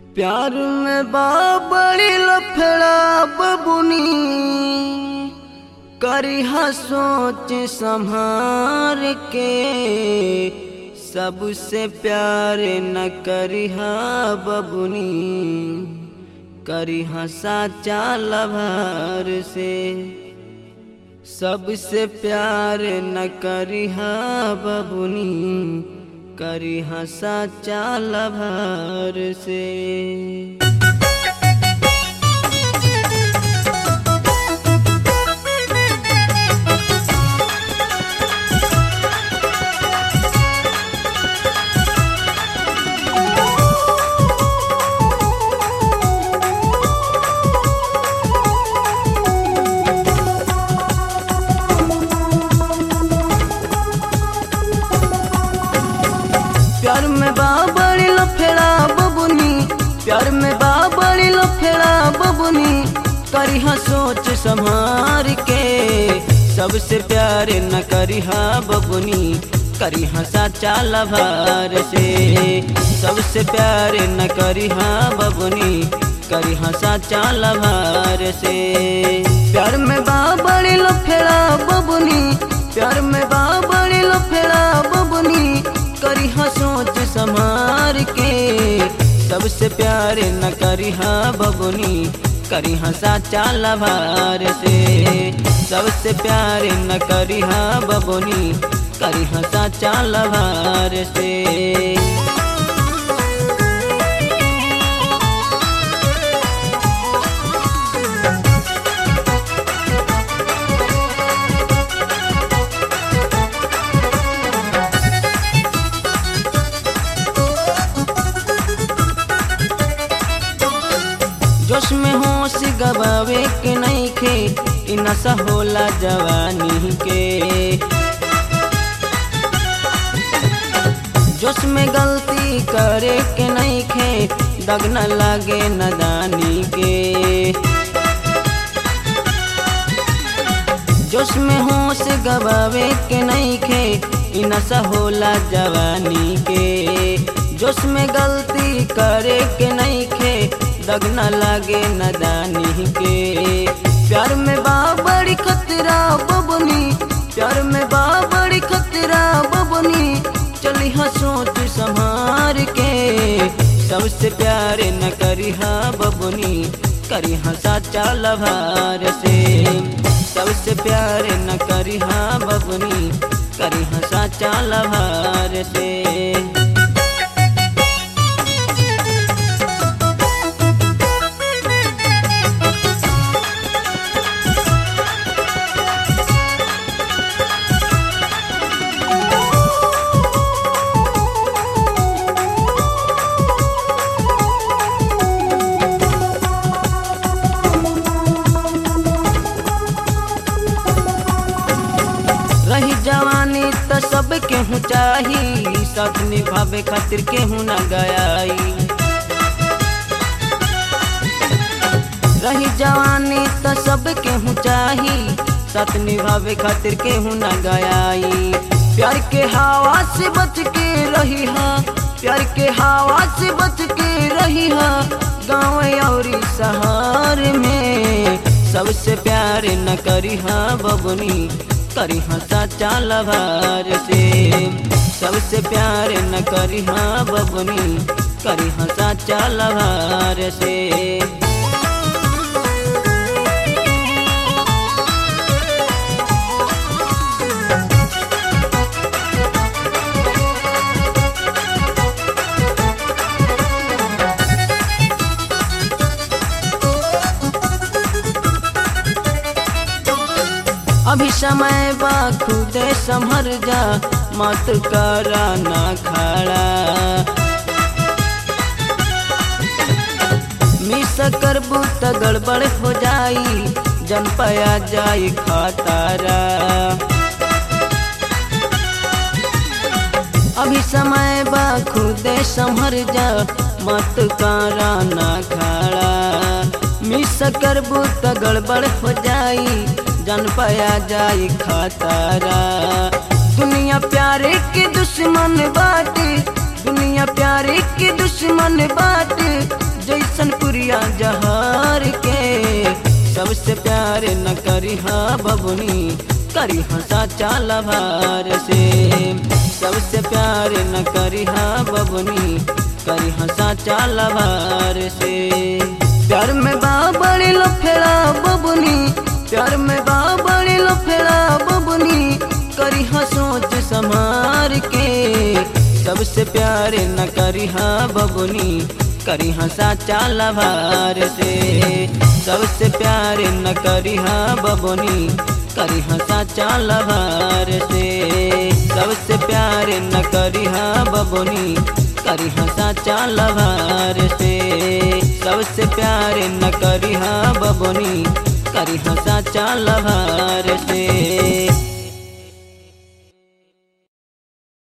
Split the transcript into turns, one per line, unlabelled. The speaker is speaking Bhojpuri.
प्यार में बाबड़ी लफड़ा बबुनी करिहा सोच संभार के सबसे प्यार न करिहा बबुनी करिहा साचा लभार से सबसे प्यार न करिहा बबुनी करिहा साचा लभार से प्यार में बाबड़ी लफेड़ा बबुनी प्यार में बाबड़ी लफेड़ा बबुनी करिहा सोच संभार के सबसे प्यार न करिहा बबुनी करिहा साचा लभार से सबसे प्यार न करिहा बबुनी करिहा साचा लभार से प्यार में बाबड़ी लफेड़ा बबुनी प्यार में बाबड़ी लफेड़ा बबुनी करिहा सोच संभार के सबसे प्यार न करिहा बबुनी करिहा साचा लभार से सबसे प्यार न करिहा बबुनी करिहा साचा लभार से जोश में होश गवावे के नहीं खे इ नशा होला जवानी के जोश में गलती करे के नहीं खे दग न लागे नदानी के जोश में होश गवावे के नहीं खे इ नशा होला जवानी के जोश में गलती करे के नहीं खे दग न लागे नदानी के प्यार में बाबड़ी खतरा बबनी प्यार में बाबड़ी खतरा बबनी चली हाँ सोच संभार के सबसे प्यार न करी हाँ बबनी करी हाँ साचा लभार से सबसे प्यार न करी हाँ बबनी करी हाँ साचा लभार से रही जवानी त सब केहू चाही सब निभावे खातिर केहू न गयाई रही जवानी त सब केहू चाही साथ निभावे खातिर केहू न गयाई प्यार के हवा से बच के रही हा प्यार के हवा से बच के रही हा गाँव और शहर में सबसे प्यार न करी हा बबनी करी हाँ साचा लभार से सबसे प्यार न करी हाँ बबनी करी हाँ साचा लभार से अभी समय बा खुदे संभर जा मत करा ना खड़ा मिस करबू त गड़बड़ हो जाई जन पया जाई खतारा अभी समय बा खुदे संभर जा मत करा ना खड़ा मिस करबू त गड़बड़ हो जाई जन पाया जाई खतरा दुनिया प्यारे के दुश्मन बाटे दुनिया प्यारे के दुश्मन बाटे गोलियां जहार के सबसे प्यार न करी हा बबुनी करी हा साचा लभार से सबसे प्यार न करी हा बबुनी करी हा साचा लभार से प्यार में बाबड़ी लो फेरा बबुनी प्यार में बाबड़ी लो फेरा बबुनी करी हा सोच संभार के सबसे प्यार न करी हा बबुनी करी हा साचा लभार से सबसे प्यार न करी हा बबुनी करी हा साचा लभार से सबसे प्यार न करी हा बबुनी करी हा साचा लभार से सबसे प्यार न करी हा बबुनी करी हा साचा लभार से